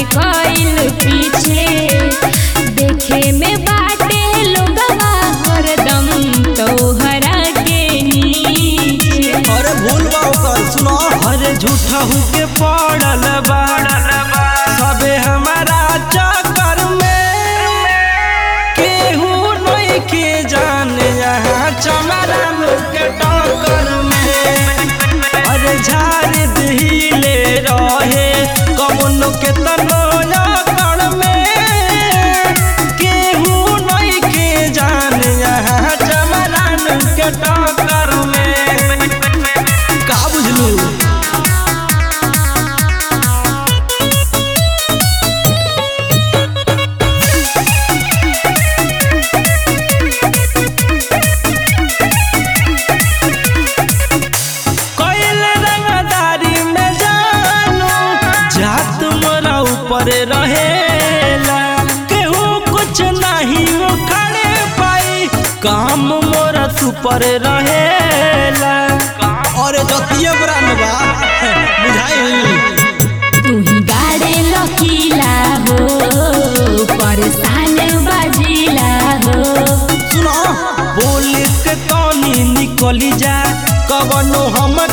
कइल पीछे देखे में बाटे लोगवा हरदम तोहरा के नीचे अरे भूल बा ओकर सुनो अरे झूठा के पड़ल बा सबे हमारा चक्कर में केहू नहीं के जाने यहाँ चमरा के टक्कर में अरे झाड़ दिले रहे कमनो के तनो कर में केहू नहीं के जाने यहाँ चमरा के टक्कर में का बुझलू कोइल रंगदारी में जानू जात मोरा ऊपर रहेला केहू कुछ नहीं उखड़े पाई काम मोरा तू पर रहेला अरे जतिये ब्रांड बा बुझाई तू ही गाड़े लकीला हो परेशान बाजीला हो सुनो बोल के तनी निकली जा कवनो हम